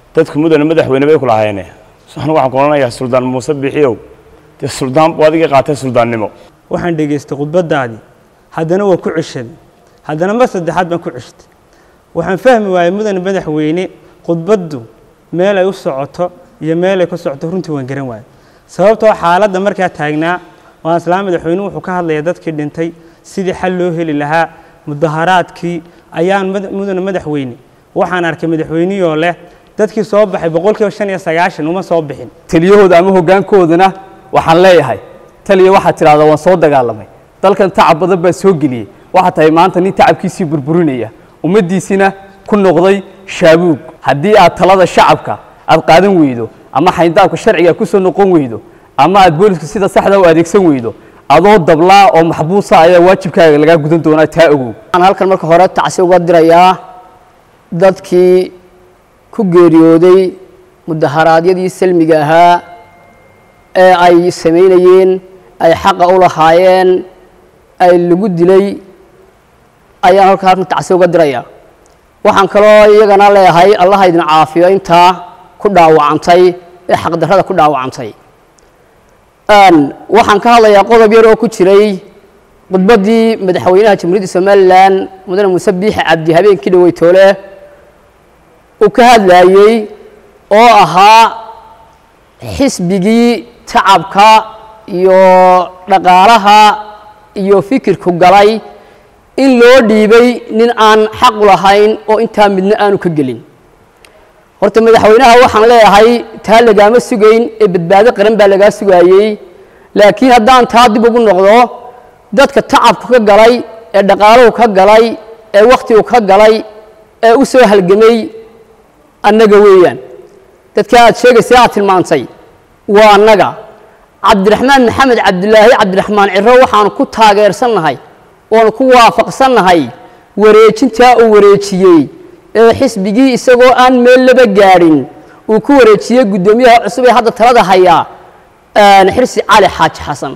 dadku mudane madaxweyne bay ku lahaayeen anigu waxaan ku odhanayaa suldaan muuse bixiyow dee suldaan buu adiga qaatay suldaannimo waxaan dhegaystay khudbadaadii haddana waa ku ceshaday haddana mar saddexaad baan ku ceshtay waxaan fahmi waayey mudane madaxweyne khudbaddu meel ay u socoto iyo meel ay ka socoto runtii waan garan waayey sababtoo xaaladda markaa taagnaa oo islaam madaxweyne wuxuu ka hadlayaa dadkii dhintay sidii xal loo heli lahaa mudaharaadkii ayaan mudane madaxweyne waxaan arkay madaxweynihoo leh dadkii soo baxay boqolkiiba shan iyo sagaashan uma soo bixin taliyahooda ama hoggaankoodana waxaan leeyahay taliya waxaad tidhahdaa waan soo dagaalamay dalkan tacab badan baan soo geliyey waxaad tahay maanta nin tacabkiisii burburinaya ummaddiisina ku noqday shaabuug haddii aad talada shacabka aad qaadan weydo ama xayndaabka sharciga ku soo noqon weydo ama aad booliska sida saxda u adeegsan weydo adoo dablaa oo maxbuusa ayaa waajibkaaga lagaa gudan doonaa taa ogow waxaan halkan marka hore tacsi uga dirayaa dadkii ku geeriyooday mudaharaadyadii salmiga ahaa ee ay samaynayeen ay xaqa u lahaayeen ay lagu dilay ayaan halka halkan tacsi uga dirayaa waxaan kaloo iyagana leeyahay allaha idin caafiyo intaa ku dhaawacantay ee xaqdarrada ku dhaawacantay waxaan ka hadlayaa qodob yar oo ku jiray khudbaddii madaxweynaha jamhuuriyadda somalilan mudane muuse biixi cabdi habeenkii dhaweytoole uu ka hadlaayey oo ahaa xisbigii tacabka iyo dhaqaalaha iyo fikirku galay in loo dhiibay nin aan xaq u lahayn oo intaa midna aanu ka gelin horta madaxweynaha waxaan leeyahay taa lagaama sugayn ee badbaado qaran baa lagaa sugaayey laakiin haddaan taa dib ugu noqdo dadka tacabku ka galay ee dhaqaaluhu ka galay ee wakhtigu ka galay ee u soo halgamay annaga weeyaan dadka aad sheegaysa aad tilmaantay waa annaga cabdiraxmaan maxamed cabdilaahi cabdiraxmaan ciro waxaanu ku taageersannahay oonu ku waafaqsannahay wareejintaa uu wareejiyey ee xisbigii isagoo aan meel laba gaadhin uu ku wareejiyey guddoomiyaha cusub ee hadda talada hayaa xirsi cali xaaji xasan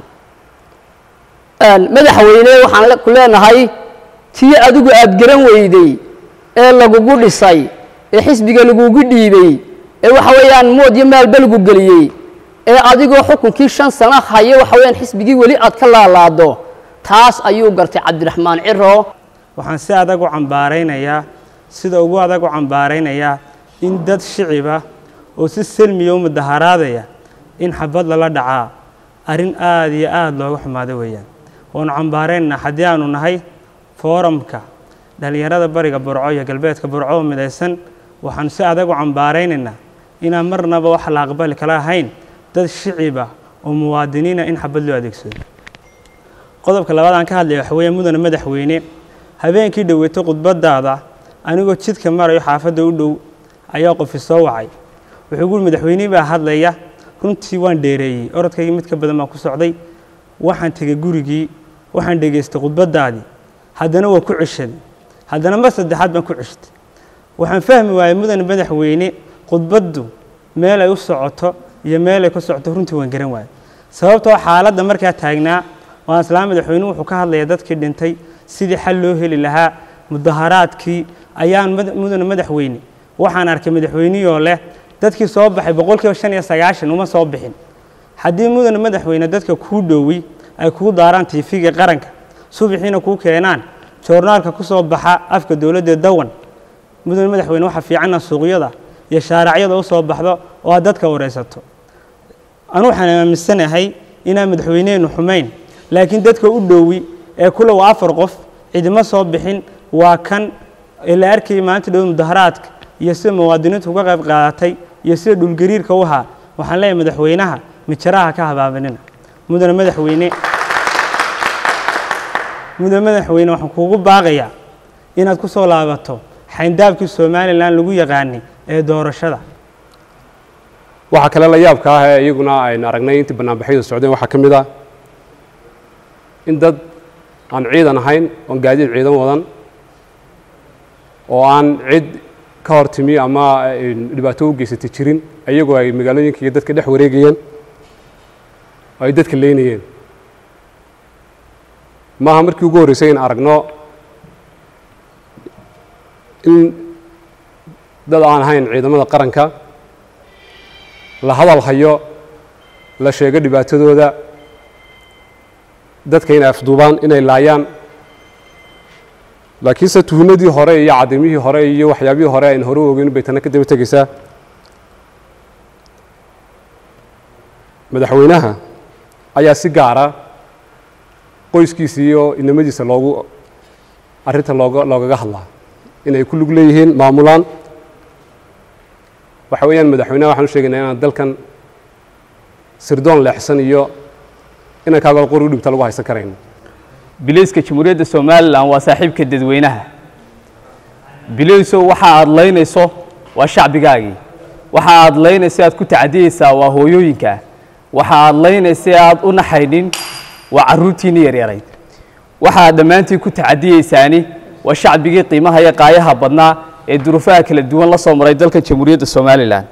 madaxweyne waxaan ku leenahay tii adigu aad garan weyday ee lagugu dhisay ee xisbiga lagugu dhiibey ee waxa weeyaan mood iyo maalba lagu geliyey ee adigoo xukunkii shan sano haya waxa weyaan xisbigii weli aad ka laalaado taas ayuu gartay cabdiraxmaan ciro waxaan si adag u cambaaraynayaa sida ugu adag u cambaaraynayaa in dad shiciba oo si selmiya u mudaharaadaya in xabad lala dhacaa arrin aada iyo aada looga xumaado weeyaan waanu cambaaraynaa haddii aanu nahay fooramka dhallinyarada bariga burco iyo galbeedka burco oo midaysan waxaanu si adag u cambaaraynaynaa inaan marnaba wax la aqbali kala ahayn dad shiciba oo muwaadiniina in xabad loo adeegsado qodobka labaad aan ka hadlaya waxa weeye mudane madaxweyne habeenkii dhoweytay khudbadaada anigoo jidka marayo xaafadda u dhow ayaa qofi soo wacay wuxuu guuri madaxweynihii baa hadlaya runtii waan dheereeyey orodkaygii mid ka badan baan ku socday waxaan tegey gurigii waxaan dhegaystay khudbadaadii haddana waa ku ceshaday haddana mar saddexaad baan ku ceshtay waxaan fahmi waayey mudane madaxweyne khudbaddu meel ay u socoto iyo meel ay ka socoto runtii waan garan waayey sababtoo xaaladda markaa taagnaa oo islaam madaxweyne wuxuu ka hadlayaa dadkii dhintay sidii xal loo heli lahaa mudaharaadkii ayaan mudane madaxweyne waxaan arkay madaxweynihoo leh dadkii soo baxay boqolkiiba shan iyo sagaashan uma soo bixin haddii mudane madaxweyne dadka kuu dhowi ay kuu daaraan tiifiga qaranka subaxiina kuu keenaan joornaalka ku soo baxa afka dowladda dawan mudane madaxweyne waxaa fiicana suuqyada iyo shaaracyada u soo baxdo oo aad dadka waraysato anu waxaan aaminsanahay inaan madaxweynehenu xumayn laakiin dadka u dhowi ee kule waa afar qof cidima soo bixin waa kan ee la arkayay maalinta dhow mudaharaadka iyo sida muwaadiniintu uga qayb qaadatay iyo sida dhulgariirka u ahaa waxaan leeyahay madaxweynaha mijaraha ka habaabanina mudane madaxweyne mudane madaxweyne waxaan kuugu baaqayaa inaad ku soo laabato xayndaabkii somalilan lagu yaqaanay ee doorashada waxaa kale la yaabka ah ee iyaguna aynu aragnay intii banaanbaxyadu socdeen waxaa ka mid ah in dad aan ciidan ahayn oon gaadiid ciidan wadan oo aan cid ka hor timi ama dhibaato u geysatay jirin iyagoo ay magaalooyinka iyo dadka dhex wareegayeen oo ay dadka leynayeen maaha markii ugu horreysay in aragno in dad aan ahayn ciidamada qaranka la hadal hayo la sheego dhibaatadooda dadka inay afduubaan inay laayaan laakiinse tuhunadii hore iyo cadimihii hore iyo waxyaabihii hore aynu hore u ogeyn bay tana ka daba tegeysaa madaxweynaha ayaa si gaara qoyskiisa iyo inamadiisa loogu arrinta looga loogaga hadlaa inay ku lug leeyihiin maamulaan waxa weeyaan madaxweynaha waxaan u sheegaynaa inaan dalkan sirdoon leexsan iyo inankaago qori u dhibta lagu haysan karayn bilayska jamhuuriyadda somalilan waa saaxiibka dadweynaha bilayso waxa aad laynayso waa shacbigaagii waxa aad laynaysa aad ku tacadiyeysaa waa hooyooyinkaa waxa aad laynaysa aad u naxaynin waa carruurtiinni yaryarayd waxa aad dhammaantiin ku tacadiyeysaani waa shacbigii qiimaha iyo qaayaha badnaa ee duruufaha kala duwan la soo maray dalka jamhuuriyadda somalilan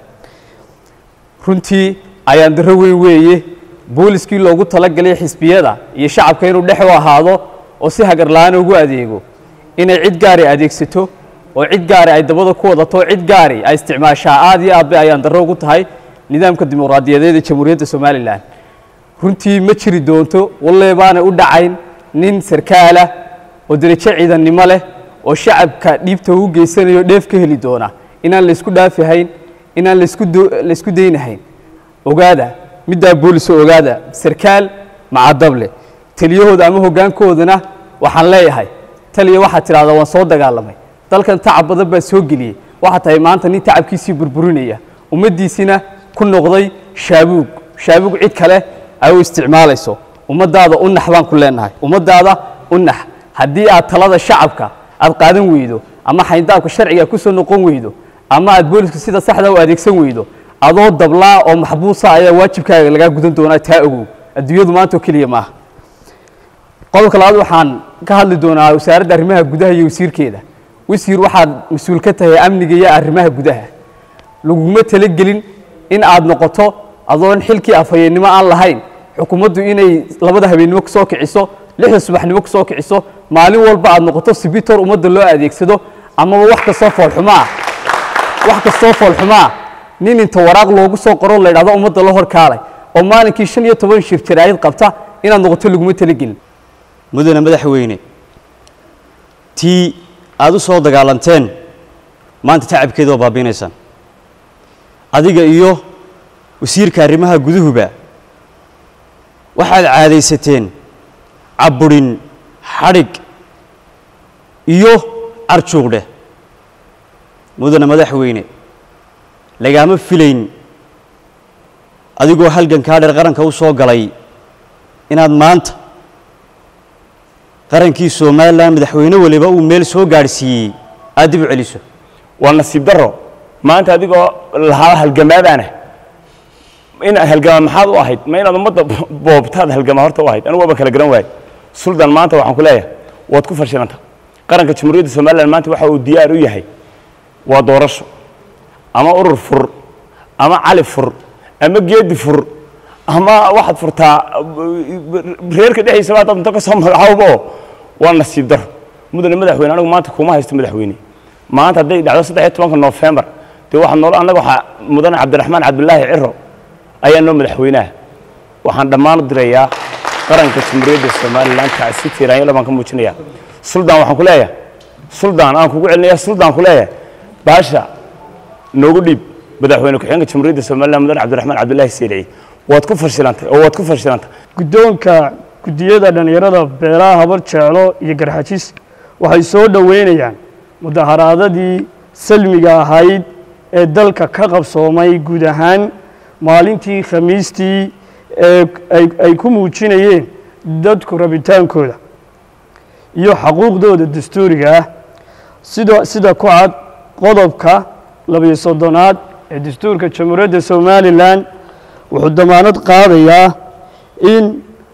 runtii ayaan darro weyn weeye booliskii loogu talagalay xisbiyada iyo shacabka inuu dhex u ahaado oo si hagarla-aan ugu adeego inay cid gaari adeegsato oo cid gaari ay dabada ku wadato oo cid gaari ay isticmaashaa aad iyo aad bay ayaan darro ugu tahay nidaamka dimuqraadiyadeed ee jamhuuriyadda somalilan runtii ma jiri doonto walle baanay u dhacayn nin sarkaala oo derajo ciidannimo leh oo shacabka dhiibta u geysanayo dheef ka heli doona inaan laysku dhaafihayn inaan laysku laysku daynahayn ogaada middaa booliso ogaada sarkaal macadable taliyahooda ama hoggaankoodana waxaan leeyahay taliya waxaad tidhahdaa waan soo dagaalamay dalkan tacab badan baa soo geliyey waxaad tahay maanta nin tacabkiisii burburinaya ummaddiisina ku noqday shaabuug shaabuug cid kale ay u isticmaalayso ummaddaada u nax baan ku leenahay ummaddaada u nax haddii aad talada shacabka aad qaadan weydo ama xayndaabka sharciga ku soo noqon weydo ama aad booliska sida saxda u adeegsan weydo adoo dablaa oo maxbuusa ayaa waajibkaaga lagaa gudan doonaa taa ogow adduunyadu maanta oo keliya maaha qodobka labaad waxaan ka hadli doonaa wasaaradda arrimaha gudaha iyo wasiirkeeda wasiir waxaad mas-uul ka tahay amniga iyo arrimaha gudaha laguma talagelin in aad noqoto adoon xilkii afhayeennimo aan lahayn xukuumaddu inay labada habeennimo kusoo kiciso lixda subaxnimo kusoo kiciso maalin walba aad noqoto sibitor ummadda loo adeegsado amaba wax kastoo foolxumaa wax kastoo foolxumaa nin inta waraaq loogu soo qoro la ydhahdo ummadda la horkaalay oo maalinkii shan iyo toban shir jaraa'id qabta inaad noqoto laguma talagelin mudane madaxweyne tii aad u soo dagaalanteen maanta tacabkeeda waa baabiinaysaan adiga iyo wasiirka arrimaha guduhuba waxaad caadaysateen cabburin xadhig iyo carjuuqdheh mudane madaxweyne lagaama filayn adigoo halgankaa dheer qaranka u soo galay inaad maanta qarankii somalilan madaxweyne waliba uu meel soo gaadhsiiyey aad dib u celiso waa nasiib daro maanta adigoo lahaa halgamaadaana inaad halgamaa maxaad u ahayd ma inaad ummadda boobtaad halgamaa horta u ahayd anigu waaba kala garan waaye suldan maanta waxaan ku leeyahay waad ku fashilanta qaranka jamhuuriyadda somalilan maanta waxa uu diyaar u yahay waa doorasho ama urur fur ama cali fur ama geedi fur ama waxaad furtaa reerka dhexdiisa baa dad inta ka soo magacaabo oo waa nasiib daro mudane madaxweyne anigu maanta kuma haysto madaxweyne maanta hadday dhacdo saddex iyo tobanka noofembar dee waxaa nool annaga waxaa mudane cabdiraxmaan cabdulaahi ciro ayaa noo madaxweynaha waxaan dhammaan u dirayaa qaranka jamhuuriyadda somalilan tacsi tiiraanyalo baan ka muujinaya suldaan waxaan ku leeyahay suldaan aan kugu celinaya suldaan ku leeyahay baasha noogu dhiib madaxweyne ku-xigeenka jamhuuriyadda somalilan mudane cabdiraxmaan cabdulaahi seelici waad ku fashilantay oo waad ku fashilantay guddoonka guddiyada dhallinyarada beelaha habar jeclo iyo garxajis waxay soo dhoweynayaan mudaharaadadii salmiga ahayd ee dalka ka qabsoomay guud ahaan maalintii khamiistii ee ay ku muujinayeen dadku rabitaankooda iyo xaquuqdooda dastuuriga ah sida sida ku cad qodobka labiyo soddonaad ee dastuurka jamhuuriyadda somalilan wuxuu damaanad qaadayaa in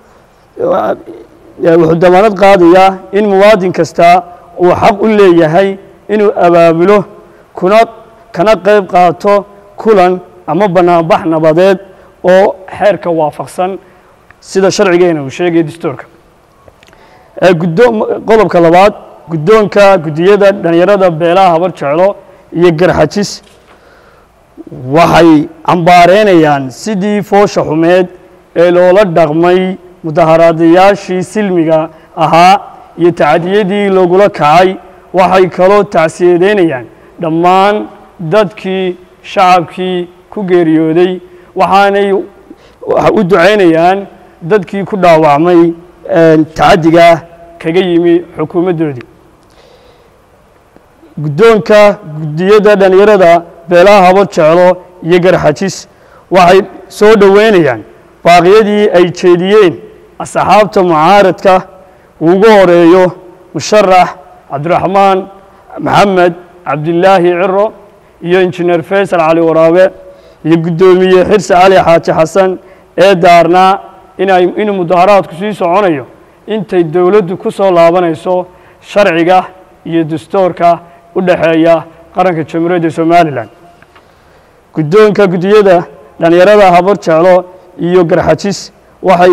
wuxuu damaanad qaadayaa in muwaadin kasta uu xaq u leeyahay inuu abaabulo kuna kana qayb qaato kulan ama banaanbax nabadeed oo xeerka waafaqsan sida sharcigeena uu sheegaya dastuurka qodobka labaad guddoonka guddiyada dhallinyarada beelaha habar jeclo iyo garxajis waxay cambaareynayaan sidii foosha xumeed ee loola dhaqmay mudaharaadayaashii silmiga ahaa iyo tacadiyadii lagula kacay waxay kaloo tacsiyadeynayaan dhammaan dadkii shacabkii ku geeriyooday waxaanay u ducaynayaan dadkii ku dhaawacmay tacaddiga kaga yimi xukuumaddoodii guddoonka guddiyada dhallinyarada beelaha habo jeclo iyo garxajis waxay soo dhoweynayaan baaqyadii ay jeediyeen asxaabta mucaaradka ugu horeeyo musharax cabdiraxmaan maxamed cabdilaahi ciro iyo injineer faysal cali waraabe iyo guddoomiye xirse cali xaaji xasan ee daarnaa inay inuu mudaharaadku sii soconayo intay dowladdu ku soo laabanayso sharciga iyo dastuurka u dhexeeya qaranka jamhuuriyadda somalilan guddoonka guddiyada dhallinyarada habar jeclo iyo garxajis waxay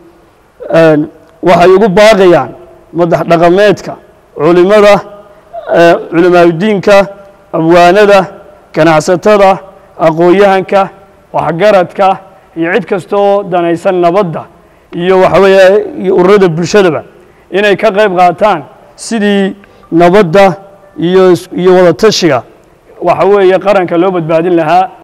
waxay ugu baaqayaan madax dhaqameedka culimada culimaadudiinka abwaanada ganacsatada aqoon-yahanka waxgaradka iyo cid kasta oo danaysan nabadda iyo waxa weeye iyo ururada bulshadaba inay ka qayb qaataan sidii nabadda iyo iyo wada tashiga waxa weeye qaranka loo badbaadin lahaa